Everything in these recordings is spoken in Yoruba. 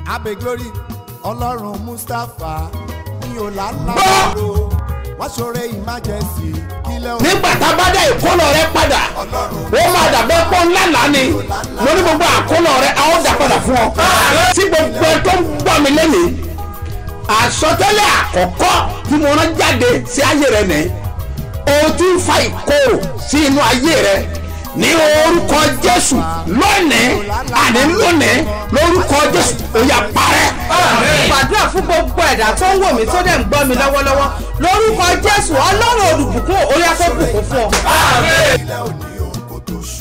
abe glory ọlọ́run mustapha ní ọ̀làlá Gbọ́! ló wọ́n ṣoore emergency kílẹ̀ òun nígbà tá a bá dá ìkólọ rẹ padà ó máa dàbẹ́ pọ́ ńlá lánì mo ní gbogbo àkólọ rẹ a ó dà padà fún ọ. tí gbogbo ẹ tó ń gbọ́ mi lẹ́nìí àsọtẹ́lẹ̀ àkọ́kọ́ tí mo rán jáde sí ayé rẹ nìyí o ti ń fa ìkorò sí inú ayé rẹ ní orúkọ jésù lónìí àní lónìí lórúkọ jésù ó yá parẹ́. gbàdúrà fún gbogbo ẹ̀dá tó ń wò mí tó dẹ̀ ń gbọ́ mi lọ́wọ́lọ́wọ́ lórúkọ jésù ọlọ́run olùbùkún orí afẹ́bùkún fún ọ. kílẹ̀ òní òun kò tó ṣù.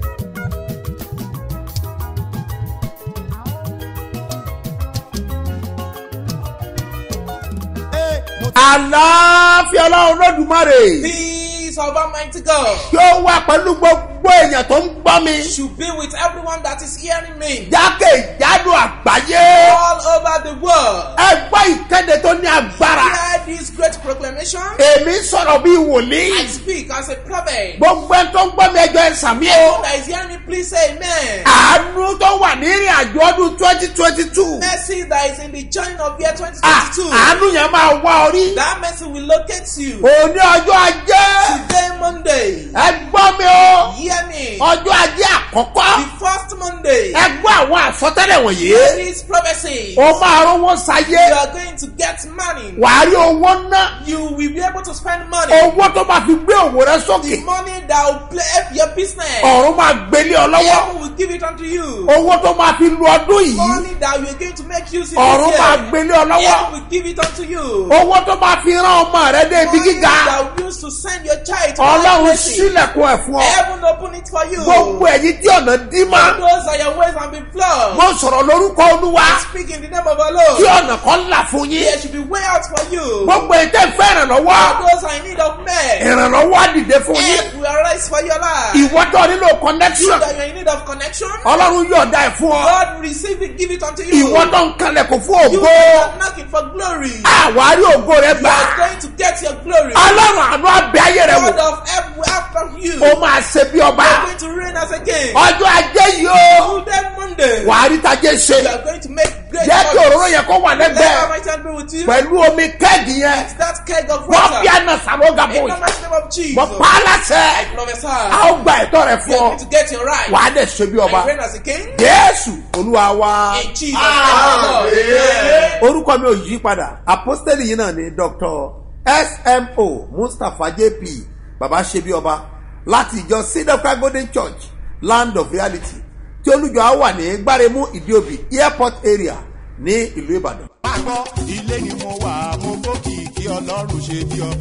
Ee, mo ti- àlàáfíà ọlọ́run lódùmarè Peace of Almighty God kí ó wà pẹ̀lú gbogbo èèyàn tó ń gbọ́ mi should be with everyone that is hearing me jákèjádò àgbáyé all over the world. ẹ gbọ́ ìkéde tó ní agbára Hear this great proclamation. èmi sọ̀rọ̀ bí wòlíì I speak as a prophet. gbogbo ẹ tó ń gbọ́ mi ẹjọ́ ẹ sàmí o Everyone that is hearing me, please say amen. àánú tó wà ní ìrìn àjò ọdún twenty twenty two Mercy that is in the journey of year 2022. àánú yẹn máa wá orí That mercy will locate you. òní ọjọ́ ajé Today, Monday. ẹ gbọ́ mi o Hear me. ọjọ́ ajé àkọ́kọ́ The first Monday. ẹ gbọ́ àwọn àsọtẹ́lẹ̀ wọ̀nyí There is prophecy. o máa rówó sayé You are going to get money. wàá rí owó ná You will be able to spend money. owó tó máa fi gbé òwò rẹ The sókè money that will play up your business. ọ̀run máa gbélé ọ lọ́wọ́ Heaven will give it unto you. owó tó máa fi lu ọdún yìí Money that you are going to make use in ọ̀run this máa year. gbélé ọ lọ́wọ́ Heaven will give it unto you. owó tó máa fi rán ọmọ rẹ dé ibi Money gíga that you use to send your child to ọlọ́run that place. sílẹ̀kùn ẹ̀ fún ọ Heaven open it for you. gbogbo ẹ̀yìn tí ọ̀nà dí mọ́ Those are your ways and be flowed. mo sọ̀rọ̀ lórúkọ olúwa Speak in the name of our tí Lord. ọ̀nà kan là fún yín There should be way out for you. gbogbo ẹ̀yìn tẹ́ fẹ́ ìrànlọ́wọ́ Those are in need of men. ìrànlọ́wọ́ á dìde fún yín Help will arise for your life. ìwọ tó nílò connection That you are in need of connection. ọlọ́run yọ̀ọ̀da ẹ̀ fún ọ God will receive it, give it unto you. ìwọ tó ń kalẹ̀kùn fún You ògo are knocking for glory. You àwárí ògo rẹ gbà are going to get your glory. ọlọ́run àánú abẹ́ ayé rẹ wò God of help will help from you. ó máa ṣe bí ọba You are going to reign as a king. ọjọ́ ajé yìí ó Today Monday. wàá rí tajé ṣe You are going to make great jẹ́ kí òróró yẹn kó wà Let lẹ́gbẹ̀ẹ́ my hand be with you. pẹ̀lú omi kẹ́ẹ̀gì yẹn That keg of wọ́n water. fi àna sàlóga In bò the yìí mighty name of Jesus. wọ́n pa á láṣẹ I prophesy. a ó gba ẹ̀tọ́ rẹ You fún are ọ going to get your right. wàá dẹ̀ ṣe bí ọba I reign as a king. jésù olúwa wa In Jesus' name, Lord. Amen. orúkọ mi ò yí padà apostoli yìí náà ni dr smo mustapha jp baba ṣebí ọba láti ìjọ sidaka golden church land of reality tí olùjọ á wà ní gbáremú ìdíòbí airport area ní ìlú ìbàdàn. máa gbọ́ ilé ni mo wà mo gbókì kí ọlọ́run ṣe bí ọba.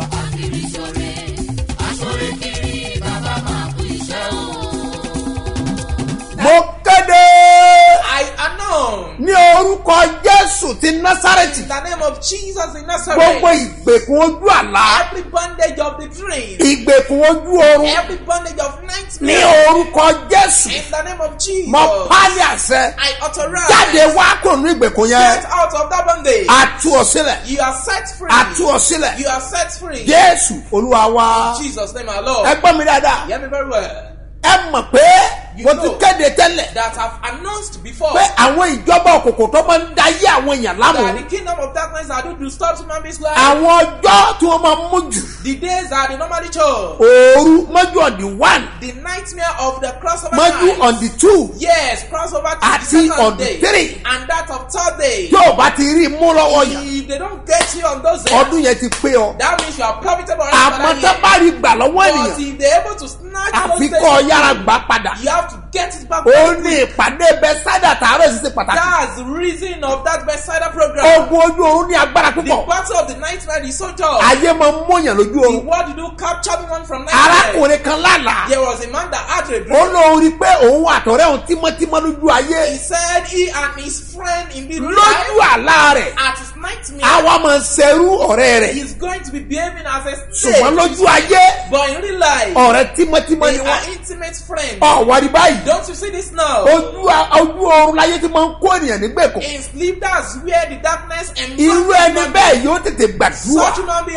mo kéde I announce ní orúkọ jésù ti násàrẹ́tì in the name of Jesus in Nazareth. gbogbo ìgbèkùn ojú àlá Every bondage of the dream. ìgbèkùn ojú oorun Every bondage of ní nightmare. orúkọ jésù In the name of Jesus. mo pálí àṣẹ I authorize. jáde wá kò ní ìgbèkùn yẹn Get out of that bondage. àtú ọ sílẹ̀ You are set free. àtú ọ sílẹ̀ You are set free. jésù olúwa wa In Jesus' name, our Lord. ẹ gbọ́ mi dáadáa Hear me very well. ẹ mọ̀ pé mo ti kéde tẹ́lẹ̀ That have announced before pé àwọn ìjọba òkùnkùn tó máa ń da yé àwọn èèyàn that lámù the kingdom of darkness are due to stop human beings' life. àwọn ọjọ́ tí wọ́n máa ń mú jù The days that they normally chose. òru mọ́jú on the one The nightmare of the crossover mọ́jú night. on the two Yes, crossover to Àti the second on the day. three. And that of third day. tí ò bá ti rí i mú lọ́wọ́ yàn If they don't get you on those days, ọdún yẹn ti pé ọ that means you are profitable. àmọ́ tó bá rí gbà lọ́wọ́ But ènìyàn if they're able to snatch àfi those kọ́ ọ days, yára gbà padà you have to get it back. ó very ní quick. ìpàdé bẹ́sádà tààrọ̀ sì ṣe pàtàkì That's the reason of that Bethsaida program. ogun ojú oorun ní agbára The púpọ̀ battle of the nightmare is so tough. ayé máa ń mọ̀yàn lójú The oorun word do capture one from nightmare. arákùnrin kan lálàá There was a man that had a ó dream. lóun rí i pé òun àtọ̀rẹ́ òun tímọ́tímọ́ lójú ayé He said he and his friend in the lójú life àlá rẹ̀ at his nightmare. àwa máa ń ṣerú ọ̀rẹ́ rẹ̀ He's going to be behaving as a ṣùgbọ́n slave. lójú ayé But in real life, ọ̀rẹ́ tímọ́tímọ́ ni they wọ́n are intimate friends. ọ̀wárí báyìí Don't you see this now? ojú a- ojú oorun láyé tí máa ń kó ènìyàn nígbèkùn In sleep, that's where the darkness and irú ẹni bẹ́ẹ̀ yóò tètè gbàdúrà Such human being have to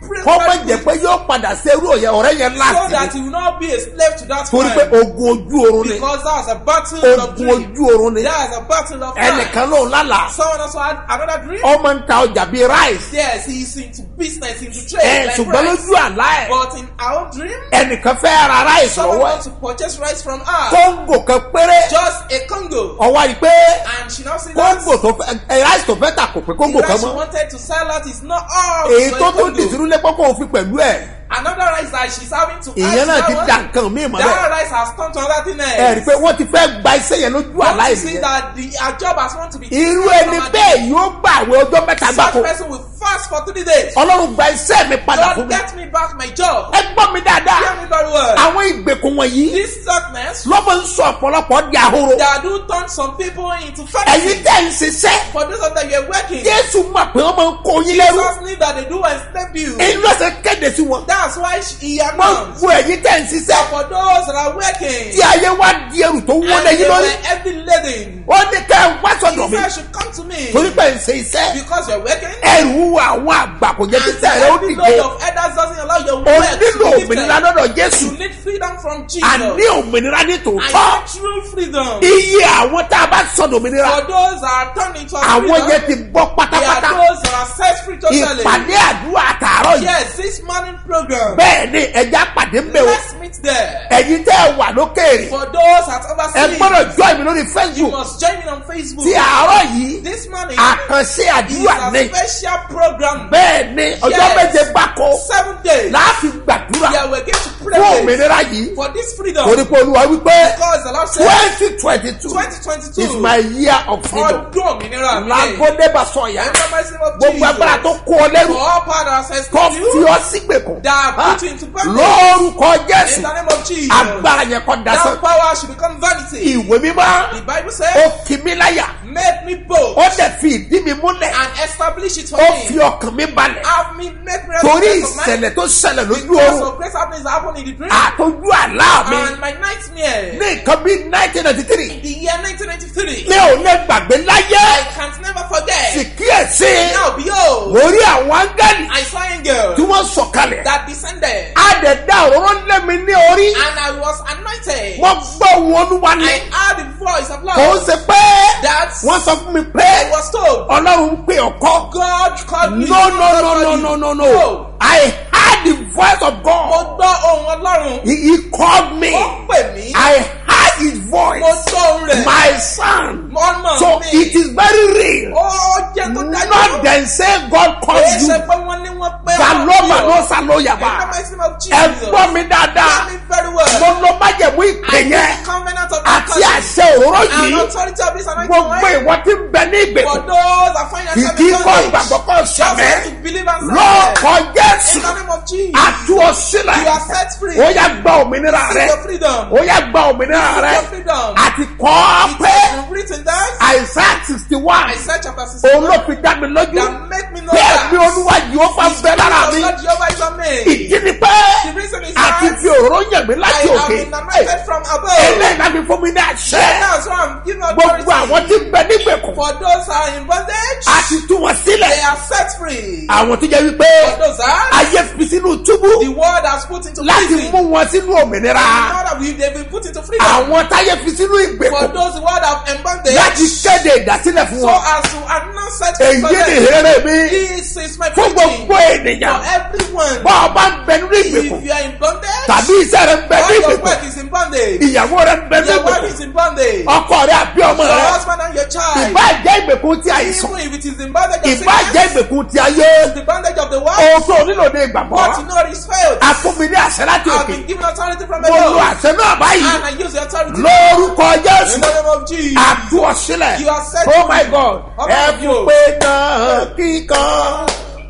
pray kọ́ mọ̀ very jẹ́ good pé yóò padà ṣe irú òye ọ̀rẹ́ yẹn so láti that ní you will not be a slave to that torí pé crime. ogun ojú oorun ni Because that's a battle of ogun dream. ojú oorun ni That's a battle of crime. ẹnìkan ló ń lálàá Someone also had another dream. ọmọ ń ta ọjà bíi rice Yes, he's into business, into ẹ trade, like ṣùgbọ́n rice. lójú àlá ẹ̀ But in our dream, ẹnìkan fẹ́ ra rice someone lọ́wọ́ ẹ̀ wants to purchase rice from her. kóńgò kan péré Just a Congo. ọwọ́ àyè pé And she now said that kóńgò tó fẹ́ ẹ rice tó fẹ́ tà kò pé kóńgò the kan rice she mọ́ wanted to sell out is not all. èyí so tó a tó Congo. dìtìrú lé pọ́pọ́ òfin pẹ̀lú ẹ̀ Another rice that she's having to ìyẹn add náà to ti that da one, nǹkan míì mọ́ That bẹ́ẹ̀ rice has turned to another thing else. ẹ rí i pé wọ́n ti fẹ́ gba iṣẹ́ yẹn lójú àlá Don't you see ìyẹn that the our job has want to be irú different ẹni from our bẹ́ẹ̀ dream. yóò gbà àwẹ̀ ọjọ́ mẹ́ta Such gbáko person will fast for three days. ọlọ́run gba iṣẹ́ mi padà fún God mi get me back my job. ẹ gbọ́ mi dáadáa Hear me very well. àwọn ìgbèkùn wọ̀nyí This darkness lọ́mọ ń sọ ọ̀pọ̀lọpọ̀ di ahoro that do turn some people into ẹ̀yin fantasy. tẹ́ ń ṣiṣẹ́ For those of them you're working, jésù mọ̀ pé wọ́n máa ń kó yín lẹ́rú Jesus knew that they do enslave you. inú ẹsẹ̀ kéde sí wọn That's why she- he wọ́n announced bu ẹ̀yin tẹ́ ń ṣiṣẹ́ that for those that are working, tí ayé wá di ẹrù tó and wọ́n they lẹ́yìn lórí were heavy laden, ó ní ká ẹ wá he sọ̀dọ̀ mi said, should come to me torí pé ń ṣe iṣẹ́ because you're working. ẹrù àwọn àgbà kò jẹ́ And títẹ̀ rẹ ó every dìde load of elders doesn't allow your ó work nílò to be òmìnira lifted. lọ́dọ̀ jésù You need freedom from Jesus. àní òmìnira ní I tòótọ́ need true freedom. iye àwọn tá a bá sọ̀dọ̀ òmìnira For those that are turned into àwọn freedom, yẹn ti bọ́ they are pátápátá those that are set free totally. ìpàdé àdúrà àtàárọ̀ yìí Yes, this morning program. bẹ́ẹ̀ ni ẹja pàdé ń bẹ̀ o Let's meet there. ẹ̀yin tẹ́ ẹ wà lókèèrè For those at ẹ overseas, gbọ́dọ̀ join mi lórí you facebook must join me on Facebook. ti àárọ̀ yìí This morning àkànṣe is àdúrà ní a special program. bẹ́ẹ̀ ni ọjọ́ Yes. méje gbáko Seven days. láàfin gbàdúrà Yeah, we're going to fún pray òmìnira yìí for this freedom. torí pé olúwa wípé Because the Lord said twenty twenty two 2022 is my year of freedom ọdún òmìnira mi. lágódé bá sọ yá In the mighty name of gbogbo agbára tó Jesus. kó ọ lẹ́rù For all power that says tó to fi you, ọ sígbèkùn that Ah, put you into bondage. lórúkọ In jésù the name of Jesus. agbára yẹn kọ́ dasán That power should become vanity. ìwé mímọ́ The Bible ó says, kì mí láyà make me bold ó dẹ̀ fi ìdí mi múlẹ̀ and establish it for ó me. fi ọkàn mi balẹ̀ Have me make me torí rest of mind. ìṣẹ̀lẹ̀ tó ṣẹlẹ̀ lójú Because oorun of great happenings that happen in the dream. àtọ́jú àlá mi And my nightmare. ní nǹkan bíi nineteen ninety three The year 1993. mi ò lè gbàgbé láyé I can't never forget. sì kíyèsí Now behold, mo rí àwọn áńgẹ́lì I saw an angel tí wọ́n sọ̀kalẹ̀ that descended. àdẹ̀dá òróró lé mi ní orí And I was anointed. wọ́n gbọ́ ohun olúwa ní I heard the voice of kò ń Lord. ṣe pé That wọ́n sọ fún mi pé I was told. ọlọ́run ń pè ọkọ God called me. no no God no called no you. no no no I heard the voice of Mo God gbọ́ ohun Ọlọ́run. he, he called me Ó pè mí. I heard his voice Mo gbọ́ ohun rẹ̀. my son Ọmọ so mi. it is very real Ó jẹ́ tó dájú. not then say God called Kìí you ṣe pé wọ́n ní wọ́n pé galoma ló In saloyaba the mighty name of Jesus. ẹ gbọ́ mi dáadáa Hear me very well. mo lọ májẹ̀mú ìpè I yẹn take the covenant of àti God. àṣẹ òróró And yìí authority of this anointing gbogbo oil. ìwọ tí ń bẹ ní For ìgbèkùn those that find kì themselves í in kọ́ bondage. ìgbàgbọ́ kọ́ Just sẹ́mẹ́ have to believe and lọ́ọ̀kọ́ In jésù the name of Jesus. àtú ọ sílẹ̀ You are set free. ó yá gba òmìnira Seek rẹ your freedom. ó yá gba òmìnira Seek rẹ your freedom. àti kọ́ ọ It pé has been written that. àìsàn sixty one Isaiah chapter òun ló 61. fi dá mi lójú That make me know bẹ́ẹ̀ that. ni olúwa yìí ó máa bẹ lára mi Lord Jehovah is on me. ìdí ni pé The reason is àti that fi òróró yàn mí I láti have òkè been anointed from above. eléyìí láti fún mi ní àṣẹ And now so I'm giving gbogbo àwọn authority. tí ń bẹ nígbèkùn For those who are in bondage, àti tú wọn they sílẹ̀ are set free. àwọn tó jẹ́ wípé For those are, ayé fi sínú túbú the word has put into láti prison. mú wọn sínú òmìnira Now that we they've been put into freedom. àwọn táyé fi sínú For ìgbèkùn those who are in bondage, láti kéde ìdásílẹ̀ fún so wọn as to announce set èyí for ni them. ìrere mi This is my fún preaching gbogbo for ènìyàn everyone. bọ́ ọ bá ń bẹ nínú ìgbèkùn If you are in bondage, tàbí iṣẹ́ rẹ ń bẹ or ní your ìgbèkùn work is in bondage, ìyàwó rẹ ń bẹ ní your wife ìgbèkùn is in bondage, ọkọ rẹ àbí ọmọ your rẹ husband and your child, ìbá jẹ́ ìgbèkùn ti àìsàn even if it is in bondage of ìbá jẹ́ sickness, ìgbèkùn ti ayé the bondage of the world, ohun tó nílò ní ìgbàgbọ́ what you know is failed. a fún mi ní àṣẹ láti I've òkè been given authority from mo lo above, àṣẹ náà báyìí and I use the authority lórúkọ in jésù the name of Jesus. àtú ọ sílẹ̀ You are set oh my free. god Oh ẹ my fi God. pé náà kíkan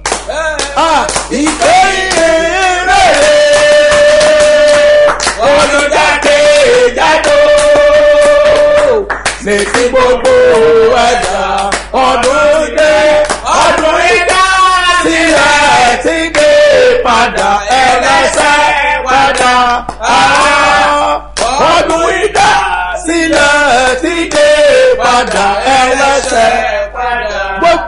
Eh, ìgbé ìrere olùjáde jáde létí gbogbo ẹ̀dá ọdún dé ọdún ìdá sílẹ̀ tí dé padà ẹlẹ́sẹ̀ padà Ah, ọdún ìdá sílẹ̀ tí dé padà ẹlẹ́sẹ̀ gbogbo ìwọ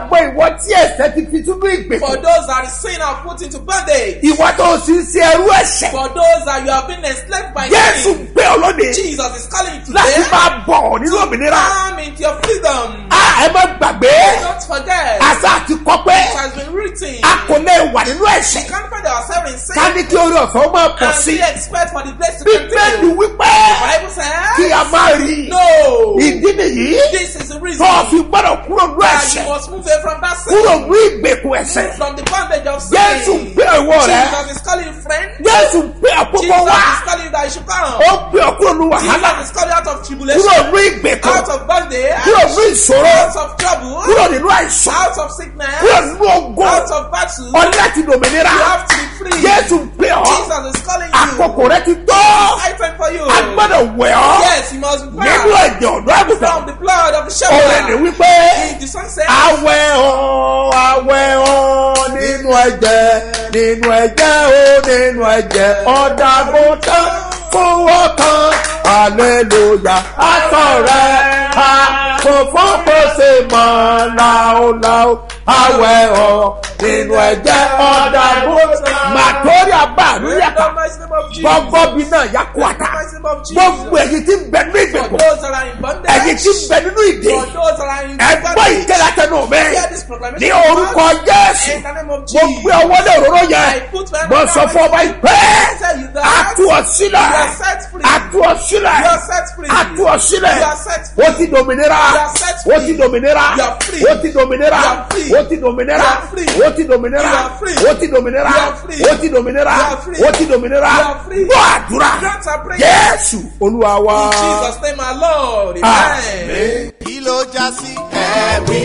àwọn tí ẹ̀sẹ̀ ti fi túbú ìgbèkùn. For those that the sin are put into bondage. ìwọ tó sì ń ṣe ẹrú ẹ̀ṣẹ̀. For those that you have been enslaved by jésù sin. gbé ọ lónìí Jesus is calling you láti today. máa bọ̀ nínú òmìnira. Come into your freedom. a ẹ má gbàgbé Don't forget. àṣà àti kọ́pẹ́ It has been written. a kò lè wà nínú We ẹ̀ṣẹ̀ can't find ourselves in sin. ká ní kí orí ọ̀fẹ́ ó máa pọ̀ and sí we expect for the place to bíbélì continue. wípé Bible says. kí a máa rí No. ìdí nìyí This is the reason. tó o fi gbọ́dọ̀ kúrò nínú that ẹ̀ṣẹ̀ you must move away from that sin. kúrò ní ìgbèkùn ẹ̀ṣẹ̀ From the bondage of sin. jésù gbé ìwọ rẹ Jesus is calling you friend. jésù gbé àkókò Jesus wá is calling you that you should come. ó gbé ọ kúrò ní wàhálà Jesus is calling you out of tribulation. kúrò ní ìgbèkùn Out of bondage. kúrò ní ìṣòro Out of trouble. kúrò nínú àìsàn Out of sickness. kúrò nínú ogun Out of battle. ọ̀ní láti dòmìnira You have to be free. jésù gbé ọ Jesus is calling you. àkókò rẹ ti tó I time for you. a gbọ́dọ̀ wẹ̀ ọ́ Yes, you must be nínú proud. ẹ̀jẹ̀ ọ̀dọ́ àgùntàn From the blood of the ọ̀rẹ́ ni shepherd. wípé The song says. awẹ́ ọ́ awẹ́ ọ́ nínú ẹ̀jẹ̀ nínú ẹ̀jẹ̀ ó nínú ẹ̀jẹ̀ ọ̀dàgùntàn fún ọkàn aleluya àtọ̀ rẹ̀ a kò fọ́pọ̀ ṣe mọ́ láòláò awẹ́ ọ́ nínú ẹ̀jẹ̀ ọ̀dàgùntàn màtórí àbáàlúyàtà In the mighty name of Jesus. gbọ́gbọ́ bí náà yà kó àtà In the mighty name of Jesus. gbogbo èyí tí ń bẹ nínú For ìgbèkùn those that are in bondage. èyí tí ń bẹ nínú ìdè For those that are in ẹgbọ́ bondage. ìkẹlẹ́tẹ̀nù mi Hear this proclamation. ní orúkọ jésù In the name of mo Jesus. gbé ọwọ́ lé òróró yẹn I put my mo hand sọ on fún ọba my- ìpè I tell you that àtú ọ sílẹ̀ you are set free. àtú ọ sílẹ̀ You are set free. àtú ọ sílẹ̀ You are set free. ó ti dòmìnira You are set free. ó ti dòmìnira You are free. ó ti dòmìnira You are free. ó ti dòmìnira You are free. ó ti dòmìnira You are free. ó ti dòmìnira You are free. ó ti dòmìnira You are free. ó ti dòmìnira You are free. gbọ́ àdúrà Grant our prayer. jésù olúwa wa. In Jesus' name, our Lord. Amen. Amen. kí ló já sí. ẹ̀rí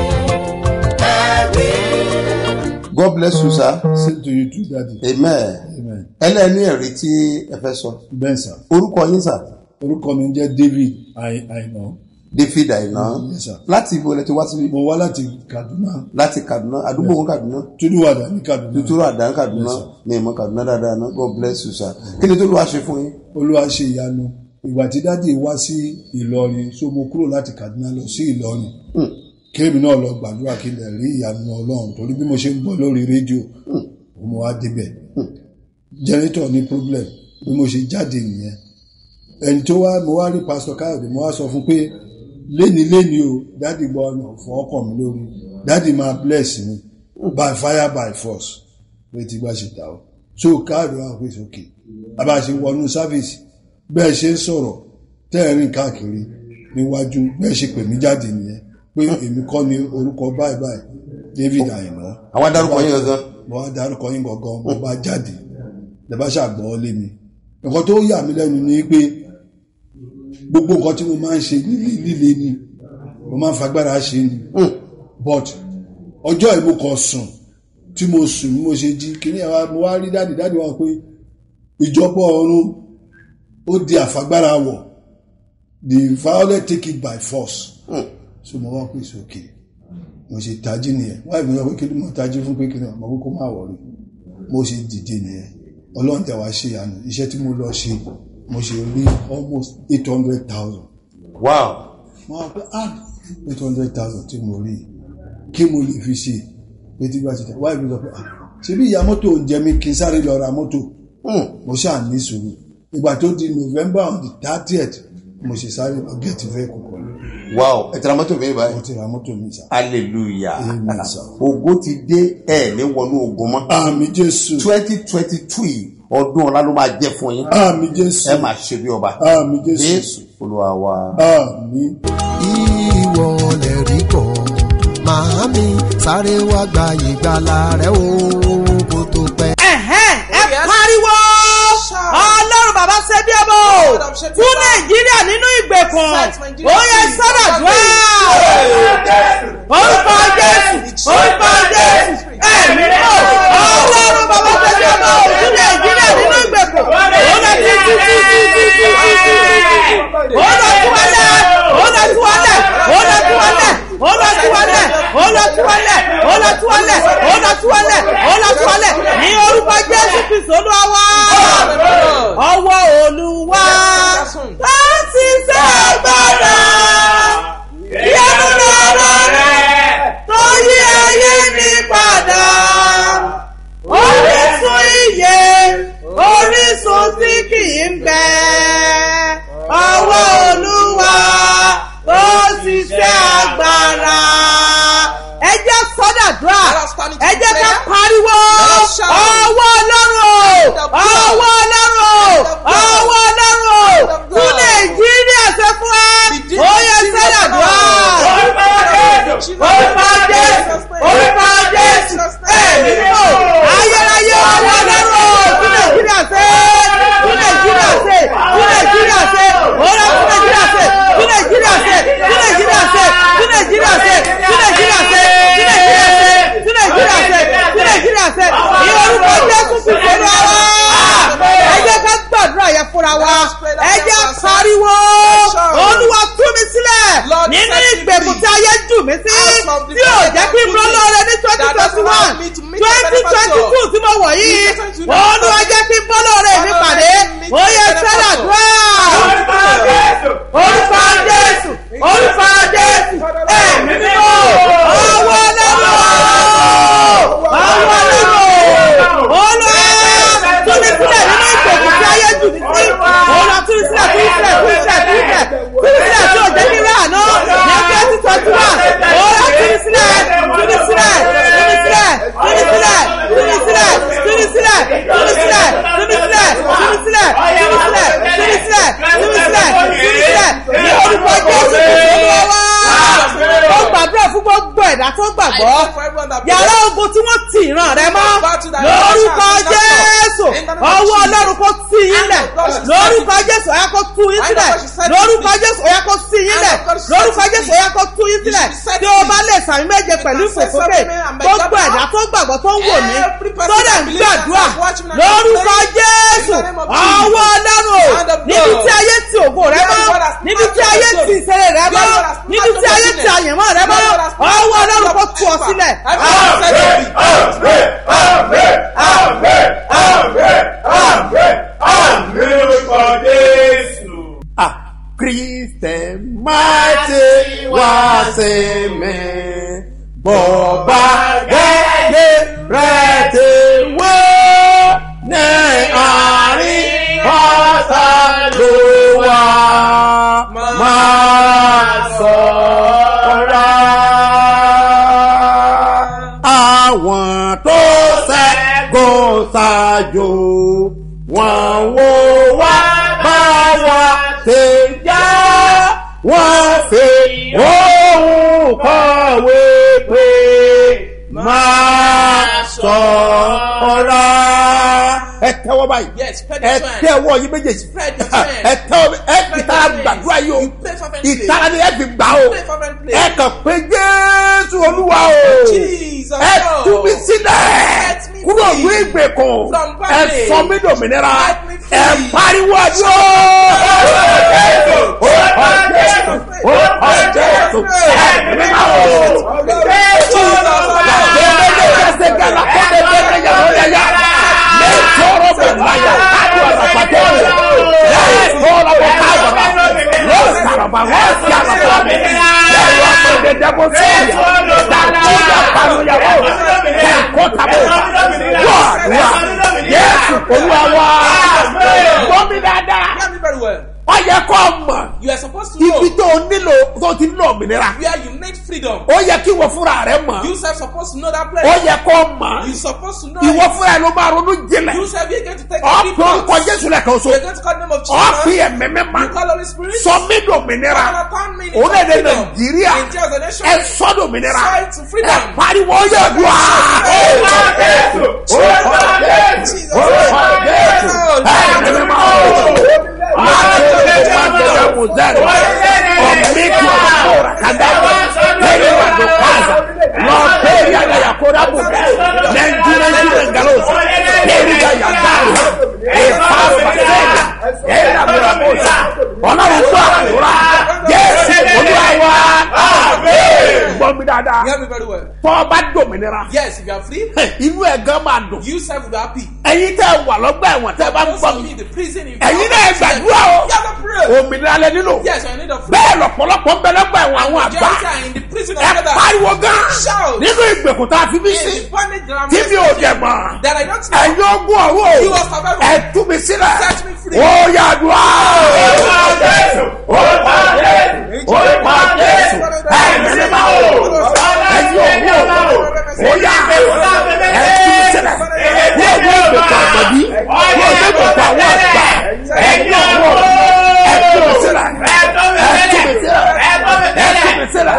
ẹ̀rí. God bless you sir. Same to you too, Daddy. Amen. Amen. ẹlẹ́ni ẹ̀rí tí ẹ fẹ́ sọ. Bẹ́ẹ̀ sà, orúkọ yín sà. orúkọ mi jẹ́ David Ai- Aina. David Aina. Yes, sir. láti ibo lẹ ti wá síbí. Mo wá láti Kaduna, láti Kaduna àdúgbò wọn Kaduna. Toluwada ní Kaduna. tuturu àdán Kaduna Yes, sir. ní ìmọ̀ Kaduna dáadáa náà God bless you sir. kí ni tó lù wá ṣe fún yín. Olúwa ṣe ìyanu. Ìgbà tí dádì wá sí Ìlọrin, so mo kúrò láti Kaduna lọ sí Ìlọrin. Kéèmì náà lọ gbàdúrà kí n lè rí ìyanu Ọlọ́run torí bí mo ṣe ń gbọ́ lórí rédíò, mo wá débẹ̀. Jẹ́nẹ́tọ̀ ní problem bí mo ṣe jáde nìyẹn. Ẹni tó wá mo wá rí Pásítọ̀ Káyọ̀dé, mo wá sọ fún pé léni léni o, dádì gbọ́ ọ̀nà fún ọkàn mi lórí. Dádì máa bless mi by fire by force. Pé tí gbà ṣe ta o. So káàdì wà pé sókè. Bàbá ṣe wọnú sáfíìsì bẹ́ẹ̀ ṣe ń sọ̀rọ̀ tẹ́ẹ̀rìn káàkiri níwájú bẹ́ẹ̀ ṣe pè mí jáde nìyẹn pé èmi kọ́ ni orúkọ báyìí báyìí David Àyìnbá. àwọn adarúkọ yín gangan. mo wá dárúkọ yín gangan mo bá jáde lẹ́bá ṣàgbọ́ lé mi. nǹkan tó yà mí lẹ́nu ni pé gbogbo nǹkan tí mo máa ń ṣe líle líle ni mo máa ń fagbára ṣe ni but ọjọ́ ìmú kan sùn tí mo sùn bí mo ṣe jí kíní ẹ̀ wá mo wá rí dáàdì dáàdì wá pé ìjọpọ̀ ọ̀run ó di àfagbára wọ̀ the violet take it by force so mo wá pèsè òkè mo ṣe tají nìyẹn wáyé mi sọ pé kí ló mo tají fún pé kí ni ọmọ kókó máa wọ̀ rí mo ṣe dìde nìyẹn ọlọ́run tẹ̀ wá ṣe ìyanu iṣẹ́ tí mo lọ ṣe mo ṣe rí almost eight hundred thousand wow. mo wá pé ah eight hundred thousand tí mo rí kí mo lè fi ṣe pé tí bá ti tẹ̀ wáyé mi sọ pé ah ṣebí ìyá mọ́tò ń jẹ mí kí n sáré lọ ra mọ́tò mo ṣáà ní sùúrù ìgbà tó di november on the thirtieth mo ṣe sáré lọ gẹ̀ẹ́tì fẹ́ kọ̀kọ́ lọ wow ẹ tẹ̀ra mọ́tò mi mo báyìí. ti ra mọ́tò mi sá. hallelujah. Amen, sir. ògo ti dé ẹ̀ ní wọnú ogun mọ́. àmì jésù twenty twenty two yìí ọdún ọ̀la ló máa jẹ́ fún yín. àmì jésù ẹ máa ṣe bí ọba. àmì jésù jésù olúwa wa. àmì. ìwọ lè rí kọ́ màámi sáré wá gba ìgbàlà rẹ o kó tó pẹ́. ẹ̀hẹ́n ẹ Oh, yes. pariwo Shout. ọlọ́run bàbá ṣe bí ọmọ o Lord of Shepherd. fún nàìjíríà nínú ìgbèkùn Set Nigeria ó yẹ free. sọ́dọ̀dúrà orúkọ jésù orúkọ jésù ẹ̀mí náà ọlọ́run bàbá ṣe bí ọmọ o fún nàìjíríà nínú ìgbèkùn ó lọ sí sí sí sí sí sí sí sí sí ó lọ sí wálẹ̀ ó lọ sí wálẹ̀ ó lọ sí wálẹ̀ ó lọ sí wálẹ̀ ó lọ sí wálẹ̀ ó lọ sí wálẹ̀ ó lọ sí wálẹ̀ ó lọ sí wálẹ̀ ní orúkọ jésù kristu olúwa wá ọwọ́ olúwa láti ṣe agbára gbàgbọ́ I pray for everyone that yàrá believes. ogun tí wọ́n ti ìran rẹ mọ́ Battle that lórúkọ is not jésù in the name of ọwọ́ Jesus. ọlọ́run kó tì yín And lẹ̀ of God is lórúkọ setting jésù ọ̀yá kó tú yín And sílẹ̀ of God is setting lórúkọ free. jésù ọ̀yá kó tì yín And lẹ̀ of God is lórúkọ setting jésù free. ọ̀yá kó tú yín You sílẹ̀ should set tí o bá free. lè sàmì méje pẹ̀lú can say ìfòsókè something and make gbogbo God ẹ̀dá laugh. tó gbàgbọ́ tó ń wò mí Every person tó dẹ̀ that ń believes and gbàdúrà that watch me and lórúkọ pray. jésù In the name of Jesus. ọwọ́ ọlọ́run And of níbi God. tí ayé ti ògo rẹ Where mọ́ God has níbi tí snatched ayé your ti glory. ìṣeré rẹ mọ́ Where God has níbi snatched tí your ayé ti goodness. àyẹ̀mọ́ rẹ mọ́ Where God has snatched ọwọ́ your ọlọ́run kó tú ọ favor. sílẹ̀. Everyone set free. Ah, Christian mighty wá sí mi. Bọ̀bá gẹ́gẹ́ rẹ̀ ti wé ní àárín ọ̀sà ló wà. Máa sọ̀rọ̀. Àwọn tó ṣẹ́gun ṣáájú wọ́n wò wá bá wa ṣe jẹ́ wọ́n fi ohun kọ̀wé pé máa sọ̀rọ̀. ẹ tẹ́wọ́ báyìí Yes, spread ẹ your hand. tẹ́wọ́ yín méjèèjì Spread your hand. ẹ tẹ́wọ́ ẹ Spread ìtara your hand. gbàdúrà yìí o You pray fervently. ìtara ni ẹ fi gbà o Pray fervently. ẹ kàn pé jésù olúwa o Jesus, ẹ Lord. tú mi sílẹ̀ Set me kúrò free ní ìgbèkùn from ẹ bondage. sọ mí dòmìnira Set me free. ẹ pariwo àdúrà ó kọ jésù ó kọ jésù ẹ mímá o gbàgbé kẹsẹ̀ gánà kó lè dé yàrá ó yẹ yá lè tọrọ bẹ̀ láyà kájú àlàpàtẹ́ rẹ̀ lè tọrọ bẹ̀ kájú lè sàrọ̀bà wọ́n sì àlàpà mi lè wọ́n pè dé dẹ́gbó sí ìyá dàkúdà panuyàwó lè kó tàbó wọ́ àdúrà yéésù olúwa wá gbọ́ mi dáadáa Hear me very well. ọ yẹ kó mọ̀ You are supposed to know ibi tó o nílò tó ti nílò òmìnira where you need freedom. ó yẹ kí ìwọ fúnra rẹ mọ̀ You self supposed to know that ó place. yẹ kó mọ̀ You supposed to know ìwọ it. fúnra ẹ ló máa ronú jinlẹ̀ You self you're going to take a deep ọ̀pọ̀ orúkọ breath. jésù lẹ́kan so You're going to call the name of ọ̀pì Jesus. ẹ̀mí mímá You call Holy Spirit. sọ mí dòmìnira Father, turn me into orílẹ̀-èdè freedom. nàìjíríà India as a nation. ẹ sọ dòmìnira Say to freedom. ẹ pariwo yẹ dùn á. orúkọ jésù orúkọ jésù orúkọ jésù ẹ̀mí mímá o. Máa tó lè máa tẹ̀lé mùsẹ̀rì. Ọ̀mí kí ọ̀rọ̀ kóra kàdáwọ̀. Lẹ́yìn wà ló pàṣẹ. Lọ bẹ́ẹ̀rì àyà kóra bù bẹ́ẹ̀. Nàìjíríà Nàìjíríà Gàlóòsì. Bẹ́ẹ̀rì àyà dáàrú. Èèfà bàtẹ́ẹ̀lì. Ẹ̀yà mìíràn bòsà. Ọlọ́run tó àdúrà. Jésù olúwa wa. Gbọ́ mi dáadáa. Hear me very well. Tọ́ ọ bá dòmìnira. Yes, if you are free, Inú ẹ̀ gan máa dùn. you self will be happy. Ẹ̀yin tẹ́ wà lọ́gbà ẹ̀wọ̀n tẹ́ bá ń Those gbọ́ of mi. you in the prison, if Ẹ̀yin you náà are gbàdúrà o. You have to pray. Òmìnira lẹ nílò. Yes, you need a freedom. bẹ́ẹ̀ lọ̀pọ̀lọpọ̀ ń bẹ lọ́gbà ẹ̀wọ̀n àwọn àgbà Majority are in the prison of ẹ others. pariwo gan Shout. nínú ìgbèkùn tá a fi mí In sí the bondage that I'm tí mi ò in, dẹ̀ mọ̀ that I don't know. ẹ̀yin ogún ọ̀rọ̀ You are survivor. ẹ tú mi sílẹ̀ Set me free. ó yà dùn á. orúkọ jésù orúkọ jésù ẹ̀mí ni máa wò ẹ̀yin ogún ọ̀rọ̀ ó yà ẹ tú mi sílẹ̀ ní ọjọ́ ìgbèkùn àgbàdì ní ọjọ́ ìgbèkùn àwọn àgbà ẹ̀yin ogún ọ̀rọ̀ ẹ tú mi sílẹ̀ ẹ tú mi sílẹ̀ ẹ tú mi sílẹ̀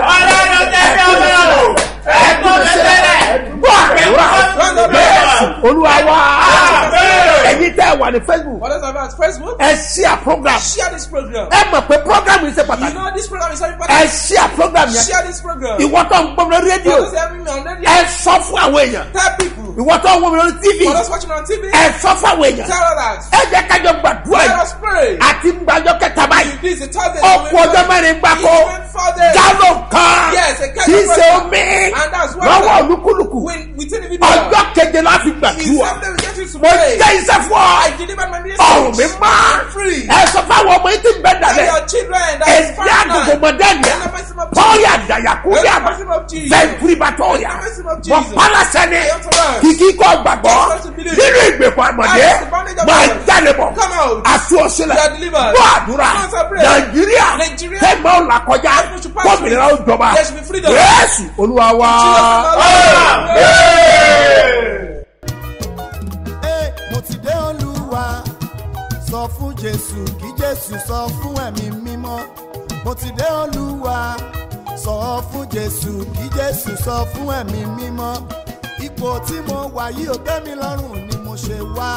ẹ tú mi sílẹ̀ gbọ́ àdúrà bẹ́ẹ̀ olúwa wá ẹ̀yin tẹ́ ẹ wà ní facebook What else about Facebook? ẹ ṣíà program Share this program. ẹ mọ̀ pé program yìí ṣe You pàtàkì know this program is very ẹ important. ṣíà program yẹn Share this program. ìwọ tó ń gbọ́ mi lórí rédíò For those having me on radio, ẹ sọ fún àwọn èèyàn tell people. ìwọ tó ń wọ́n mi lórí tv For those watching on TV, ẹ sọ fún àwọn èèyàn tell others. ẹ jẹ́ kájọ gbàdúrà Let yìí us pray. àti gbàjọ kẹta báyìí This is a Thursday. ọkọ ọjọ́ mẹ́rin gbáko Even four days. gálò kan Yes, a kind kì í of ṣe program. omi And that's what lọ́wọ́ the- olúkúlùkù When within the video, ọjọ́ keje la fi he gbàdúrà said they will get you to mo pray. jẹ́ iṣẹ́ fún ọ I delivered my message. ọrùn mi máa Free. ẹ sọ fáwọn ọmọ yìí ti bẹ And dàlẹ́ your children that is ẹ̀dí àgùnkùn fine. mọ̀dẹ́nìyà In the mercy of pọ́ọ̀lì Jesus. àdàyàkú In the yàmà mercy of Jesus. sẹ́ńtúrì bàtọ́ọ̀yà In the mercy of mọ̀ Jesus. pálásẹ̀ ni I authorize. kìkì kọ́ gbàgbọ́ Just to believe. nínú ìgbèkùn àmọ̀dé Out of the bondage of máa God. jáde bọ̀ Come out. àti òṣèlè You are delivered. gbọ́ àdúrà Answer prayer. nàìjíríà Nigeria. tẹ́gbọ́n ọ̀là kọjá Everyone should pass gómìnà ó jọba There should be freedom. yéésù olúwa wá. Ẹ, mo ti dé olúwa sọ fún jésù kí jésù sọ fún ẹ̀mí mímọ́ mo ti dé olúwa sọ fún jésù kí jésù sọ fún ẹ̀mí mímọ́ ipò tí mo wà yìí ò tẹ́ mi lọ́rùn ni mo ṣe wá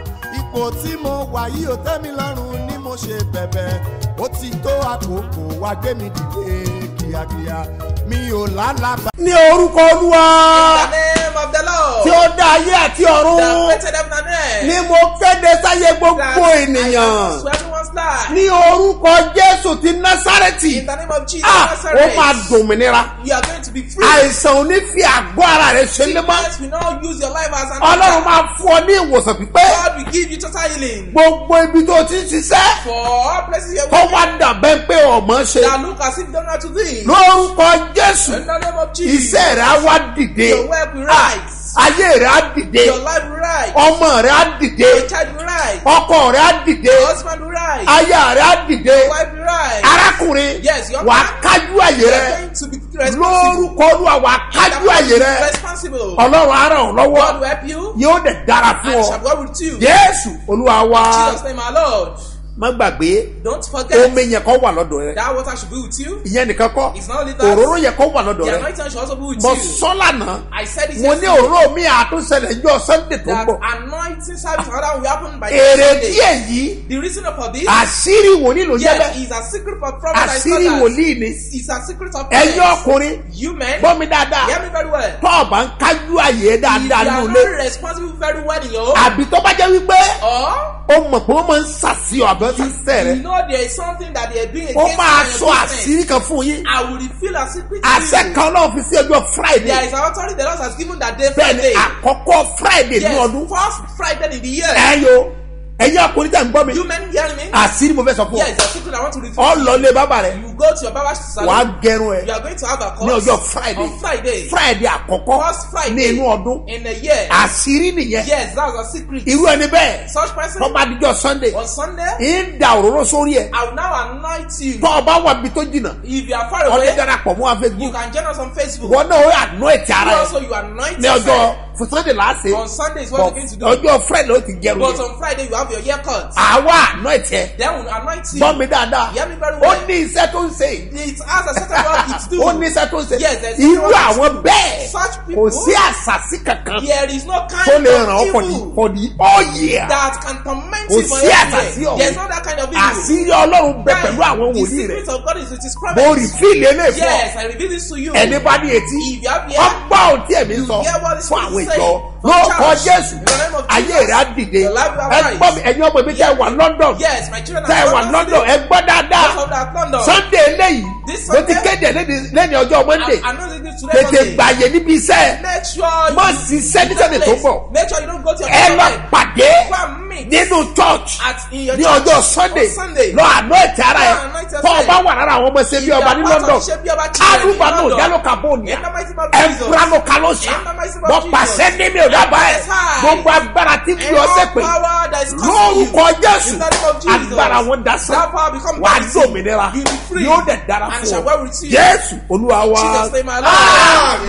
ipò tí mo wà yìí ò tẹ́ mi lọ́rùn ni mo ṣe bẹ̀bẹ̀ ó ti tó àkókò wá gbé mi dìde kíákíá mi ò lálàbà. ní orúkọ olúwa In the name of the Lord. tí ó dá ayé àti That ọ̀run created heaven and earth. ni mo kéde sáyé That gbogbo I ènìyàn announce to everyone's life. ní orúkọ jésù ti násárẹ́tì In the name of Jesus ah ó Nazareth. máa dòmìnira You are going to be free. àìsàn ò ní fi àgọ́ ara rẹ̀ ṣe lé mọ́ Sickness will not use your life as an ọlọ́run altar. máa fún ọ ní ìwòsàn pípé God will give you total healing. gbogbo ibi tó ti ń ṣiṣẹ́ For all places you're kó working wá dàbẹ́ pé ọmọ ṣe that look as if you don't know how to do. lórúkọ jésù In the name of Jesus. iṣẹ́ rẹ̀ á wá dìde Your work will Ah, rise. ayé rẹ̀ á dìde Your life will rise. ọmọ rẹ̀ á dìde Your child will rise. ọkọ rẹ̀ á dìde Your husband will rise. aya rẹ̀ á dìde Your wife will rise. arákùnrin Yes, your wà á man. kájú àyè You are rẹ̀ going to be responsible. lórúkọ olúwa wà á kájú àyè rẹ̀ Responsible. ọlọ́run á ràn ọ́ lọ́wọ́ God will help you. yóò dẹ̀ dára fún And ọ shall go with you. jésù olúwa wa Jesus name our Lord. má gbàgbé Don't forget. omi yẹn kọ́ wà lọ́dọ̀ rẹ̀ That water should be with you. ìyẹn nìkan kọ́ It's not only that. òróró yẹn kọ́ wà lọ́dọ̀ The rẹ̀ anointing should also be with mo you. sọ lánàá I said it mo ní yesterday. òróró mi àtúnṣẹlẹ̀ jọ sunday tó ń That bọ̀ anointing service another will happen by èrè Sunday. díẹ̀ yìí The reason for this. àṣírí wòlíì ló jẹ́ Yes, bẹ́ẹ̀ it's a secret for prophets and àṣírí scholars. wòlíì ni It's a secret of ẹ̀yin prophets. ọkùnrin You men. gbọ́ mi dáadáa Hear me very well. tó o bá ń kájú àyè If you dáadáa are nínú not ilé responsible very well in your home. àbí tó bá jẹ́ wípé Or o mọ̀ pé wọ́n máa ń ṣàṣìyàn àbí wọ́n ti ń sẹ̀ rẹ̀ you know there is something that they are doing ó against máa you sọ and your business. àṣírí kan fún yín I will reveal a secret to àṣẹ you. kan náà fi sí ọjọ́ friday There is an authority the Lord has given that day bẹ́ẹ̀ ni Friday. àkọ́kọ́ friday ní Yes, ọdún first Friday in the year. ẹ̀yọ ẹ̀yin ọkùnrin tẹ̀ ń gbọ́ mi You men hearing me? àṣírí mo fẹ́ sọ fún Yes, ọ it's a secret I want to reveal. ọ lọ lé bàbá rẹ You go to your barber's salon. wàá gẹrun ẹ You are going to have a course ní ọjọ́ friday on Friday. friday àkọ́kọ́ First Friday ní inú ọdún in a year. àṣírí nìyẹn Yes, that's a secret. irú ẹni bẹ́ẹ̀ Such person tó bá dijọ́ sunday on Sunday, ń da òróró sórí ẹ̀ I will now anoint you. tó o bá wà bí tó jìnnà If you are far ọdẹ away, darapọ̀ mọ́ wa you facebook can join us on Facebook. wọn náà ó àná ẹ̀tì ara You ẹ̀ also you anoint ní ọjọ́ yourself. fún sunday láàṣẹ On Sunday is what you're going to do. ọjọ́ friday ó ti gẹrun But yẹn on Friday you have your haircut. àwa àná ẹ̀tì ẹ̀ Then we'll anoint you. gbọ́ mi dáadáa Hear me very ó well. ní iṣẹ́ tó ń ṣe yìí It has a certain work it do. ó ní iṣẹ́ tó ń ṣe Yes, there's irú something wrong. àwọn bẹ́ẹ̀ Such kò people, sí àṣàṣì kankan there is no tó kind lè ràn ọ́ of for the evil for the all year that can torment Kò you for sí every àṣàsí year. ọ̀hún. There's not that kind of evil. àṣírí ọlọ́run bẹ That pẹ̀lú àwọn the wòlíì rẹ̀ secret of God is with his mo rí prophets. fíìlì eléyìí fún ọ Yes, I reveal this to you. ẹni bá ní etí If you have ear, ọgbà òtí ẹ̀mí sọ hear what the fún Spirit àwọn is ìjọ saying. lórúkọ Church, jésù in the name of ayé Jesus, rẹ̀ á dìde your life will ẹ arise. gbọ́ mi ẹ̀yin ọmọ mi tẹ́ wà london Yes, my children tẹ́ are wà London london City. ẹ gbọ́ dáadáa Most of that London. sunday eléyìí This mo ti Sunday, kéde lẹ́ni- lẹ́ni ọjọ́ monday I, I know this today tètè Sunday. gbàyè níbi iṣẹ́ Make sure Má you ṣiṣẹ́ ní that Sunday tó place. bọ̀. Make sure you don't go to your ẹ lọ appointment. pàdé Go and meet nínú church at in your ní church ọjọ́ sunday on Sunday. lọ àná ẹ̀tì ara ẹ̀ Go and anoint yourself. tọ́ ọ bá wà lára àwọn ọmọ ṣe bí If you ọba are ní part of london Ṣebí Ọba children in arúgbó náà London, jálò kàbóònìà in the mighty name of Jesus. ẹ̀fúránù kalóṣà In the mighty name of bọ́ Jesus. pàṣẹ ní mi ò dábàá ẹ̀ Yes, I. gbogbo agbára tí fi And ọsẹ all pé power that is causing you. lórúkọ jésù In the name of Jesus. agbára wọn dasán That power become wàá vanity. dòmìnira You be free. yóò dẹ̀ dára And fún shall ọ well receive. jésù olúwa wa Jesus name alone.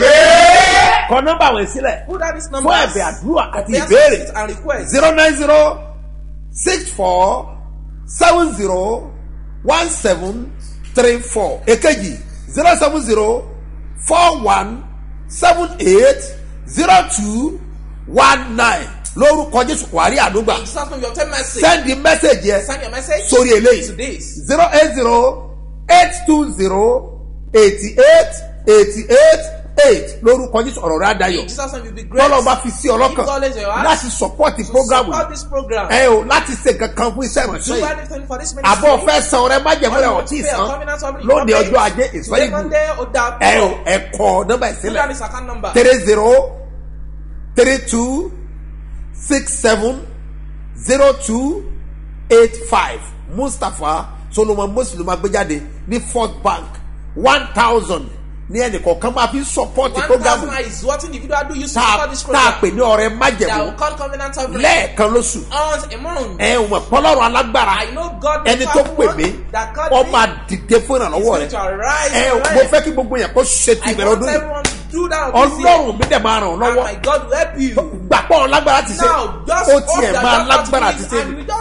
kọ nọ́mbà wọn sílẹ̀ Put down this fún number. ẹ̀bẹ̀ àdúrà àti Prayers, ìbéèrè and requests. zero nine zero six four seven zero one seven three four èkejì zero seven zero four one seven eight zero two one nine lórúkọ jésù kwari àdúgbà Jesus name, you obtain mercy. send the message yẹn Send your message sórí eléyìí to this. zero eight zero eight two zero eighty eight eighty eight eight lórúkọ jésù ọ̀rọ̀ rẹ̀ adayọ̀ Jesus name will be great. tọ́lọ́ bá fi sí ọlọ́kàn Give knowledge in your heart. láti support To program support this program. ẹ o láti ṣe kankan fún iṣẹ́ Do ìránṣẹ́ yìí anything for this ministry. àbọ̀ fẹ́ san ọrẹ májẹ̀mú rẹ̀ ọ̀tí ìsan lóde ọjọ́ ajé ìsọ̀yìn gùn ẹ o ẹ kọ nọ́mbà ìsílẹ̀ this account number. three zero three two six seven zero two eight five mustapha solomon muslim agbẹjáde ní fourth bank one thousand ní ẹnìkọ̀ọ̀kan máa fi support One program thousand naira is what individual do use to tá support this a- tá a program. pè ní ọrẹ That májẹ̀mú will call covenant of lẹ́ẹ̀kan lóṣù once a month. ẹ ò mọ̀ pọ́lọ́run alágbára I know God ẹni tó pè mí that called ọ me máa dìde fún is ìrànlọ́wọ́ going rẹ to arise. ẹ and mo rise. fẹ́ kí gbogbo yẹn kó ṣe ti I ìbẹ̀rẹ̀ want ọdún yìí everyone to do that this year. ọlọ́run mi dẹ̀ máa ràn ọ́ And lọ́wọ́ my God will help you. gbàpọ̀ lágbára ti ṣe Now, just ó hope tiẹ̀ that máa God lágbára will ti do ṣe it and we just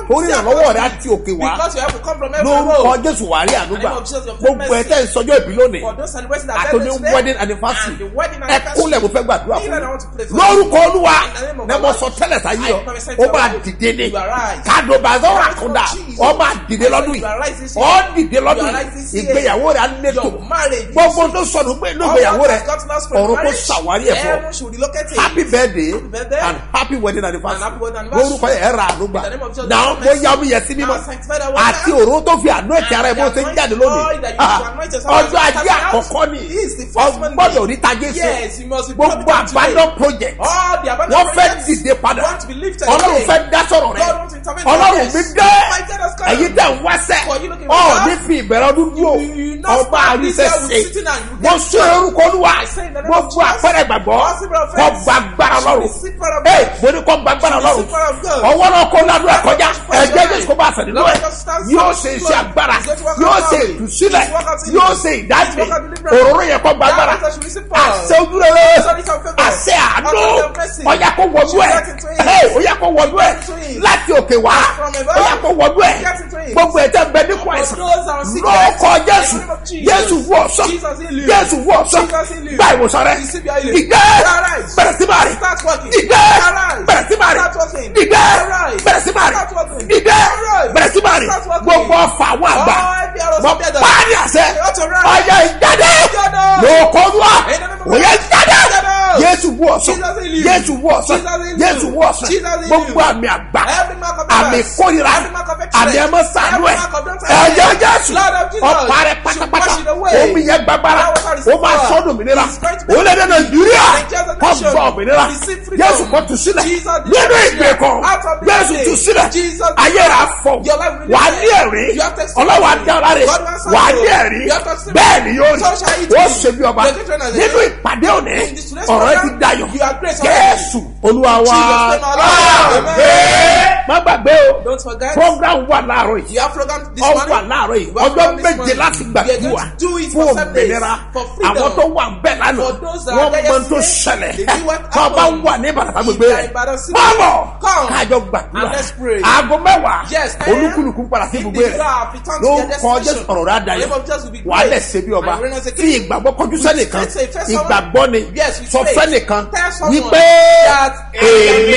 torí see ìrànlọ́wọ́ rẹ á across ti òkè wá Because you have to come from every lórúkọ road. jésù wà rí àdúgbà In the name of Jesus, your gbogbo ẹ mercy. tẹ́ ń sọjọ́ ìbí lónìí For those celebrating their àtòní birthday today, wedding anniversary and the wedding ẹ anniversary. kúnlẹ̀ mo fẹ́ gbàdúrà Me fún that I want to pray mi for lórúkọ olúwa In the name of ní mo God. sọ tẹ́lẹ̀ sáyé I ọ prophesy ó to máa your life. dìde ní You are right. kàdùbàzọ́rọ̀ In the name of àkúndà Jesus. ọ máa dìde lọ́dún You are right this yìí year. ọ dìde lọ́dún You are yìí right this year. ìgbéyàwó rẹ á létò Your marriage is- gbogbo tó sọnù pé inú All ìgbéyàwó that rẹ has gotten us from ọ̀run kò marriage, ṣàwárí ẹ̀ fún ọ heaven should relocate it. happy birthday Happy birthday. and happy wedding anniversary And happy wedding anniversary. lórúkọ yẹn ẹ ra àdúgbà In the name of Jesus, náà bless mo yá omi yẹn sí mímọ́ Now sanctify that water. àti òró tó fi àánú ẹ̀tì ara ẹ̀ bó And ṣe ń the jáde anointing lónìí oil that you Ah, should anoint yourself ọjọ́ as you ajé start out. àkọ́kọ́ ni He is the first Monday. ọgbọ́dọ̀ rí tajé sí Yes, you must be gbogbo profited today. àbádọ́ project All the abandoned wọ́n fẹ́ projects dìde padà want to be lifted ọlọ́run again. fẹ́ dá sọ̀rọ̀ rẹ God wants to intervene ọlọ́run in mi our dé lives. My God has come. èyí tẹ̀ ń wáṣẹ́ For you looking ọ̀ for ní us. fi ìbẹ̀rẹ̀ ọdún dúró You- you not ọba start this àríṣẹ́ year with ṣe sitting and you mo get sún drunk. orúkọ olúwa I say in the name of gbogbo Jesus, àpẹẹrẹ gbàgbọ́ all symbol of kọ faith gbàgbára should ọlọ́run receive power of ee God. mo ní kọ gbàgbára Should ọlọ́run receive power of God. ọwọ́ náà kó ládùúgbà kọjá Lord, ẹ̀jẹ̀ God, jésù kó bá àṣẹ nínú ẹ̀ Lord, God, stand yóò still. ṣe iṣẹ́ agbára He's going to work yóò out ṣe healing. ìtúsílẹ̀ He's work out healing. yóò ṣe ìdájì He's work out deliverance. òróró yẹn kọ gbàgbára That should receive power. àṣẹ ojúrere Sorry, some favor. àṣẹ àánú Out of mercy. ọ̀yà kó wọ̀dú ẹ̀ Get into it. Hey, ọ̀yà kó wọ̀dú ẹ̀ Get into it. láti òkè wá From above. ọ̀yà kó wọ̀dú ẹ̀ Get into it. gbogbo ẹ̀ tẹ́ bẹ nípò àìsàn those that are sick, lọ́kọ̀ in the jésù name of Jesus. jésù wú ọ̀sán Jesus heal you. jésù wú ọ̀sán Jesus heal you. gba ìwòsàn rẹ Receive your healing. dìde Arise. bẹ̀rẹ̀ sí máa rìn Start working. dìde Arise. bẹ̀rẹ̀ sí máa rìn Start working. dìde Arise. bẹ̀rẹ̀ sí máa rìn Start working. dìde Arise. bẹ̀rẹ̀ sí máa rìn Start working. gbogbo ọfà àwọn àgbà All the arrows mọ of death. páàdì àṣẹ They ought to rise. ọyọ ìjáde Jáde. lóòkọ́dúà In the name of òye God. jáde Jáde. jésù wú ọ̀sán Jesus heal you. jésù wú ọ̀sán Jesus heal you. jésù wú ọ̀sán Jesus heal you. gbogbo àmì àgbà Every mark of àmì illness. kórìíra Every mark of excellence. àmì ẹmọ sànú ẹ Every mark of don't ẹjẹ jésù Blood of Jesus. ọ̀pá rẹ Should pátápátá wash it away. omi yẹn gbàgbára That water is ó máa power. sọ́dún mìíràn It's going to be- orílẹ̀-èdè nàìjíríà Nigeria's a kọ́ nation. gbọ́ òmìnira Receive freedom. jésù kọ́ tu sílẹ̀ Jesus did nínú freedom. ìgbèkùn Out of the jésù grave. tu sílẹ̀ Jesus did ayé rà fọ Your life will be wà á saved. ní ẹ̀rí You have testimony. ọlọ́wà dára rẹ̀ God will answer wà á you. ní ẹ̀rí You have testimony. bẹ́ẹ̀ ni yóò So shall rí it ó be. ṣe bí ọba The children of the nínú day. ìpàdé òní In this today's ọ̀rọ̀ ẹ ti program, dayọ̀ you are grace already. jésù olúwa wa Jesus name our Lord. Amen. má gbàgbé o Don't forget. program wà láàárọ̀ yìí You have program this ọ morning. wà láàárọ̀ yìí You have ọjọ́ program this méje morning. láti We are gbàdúrà going to do it fún for seven days. òmìnira For freedom. àwọn tó wà bẹ́ẹ̀ lánàá For those that wọ́n are there mọ tó yesterday, ṣẹlẹ̀ they knew what tó bá happened. wà ní ìbàdàn gbogbo If they are rẹ̀ in Ibadan city, bábọ̀ come káàjọ gbàdúrà and let's pray. aago mẹ́wàá Yes, man. olúkúlùkù padà sí ibùgbé rẹ̀ Individual return to ló their ń kọ destination. jésù ọ̀rọ̀ rẹ̀ The adayọ̀ name of Jesus will be wà á great. lẹ̀ ṣe bí ọba And reign as a tí king. ìgbàgbọ́ kọjú sẹ́nìkan Say, tell someone- ìgbàgbọ́ ni Yes, we sọ say, fẹ́nìkan tell someone wípé that èmi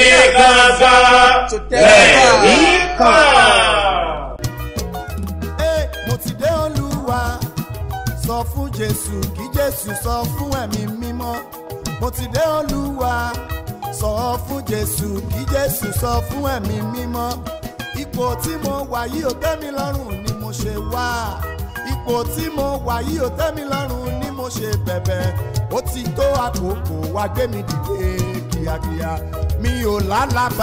gangan lẹ́ẹ̀rí to testify. kan. Ẹ, mo ti dé olúwa sọ fún jésù kí jésù sọ fún ẹ̀mí mímọ́ mo ti dé olúwa sọ fún jésù kí jésù sọ fún ẹ̀mí mímọ́ ipò tí mo wà yìí ò tẹ́ mi lọ́rùn ni mo ṣe wá ipò tí mo wà yìí ò tẹ́ mi lọ́rùn ni mo ṣe bẹ̀bẹ̀ ó ti tó àkókò wá gbé mi dìde kíákíá mi ò lálàbà.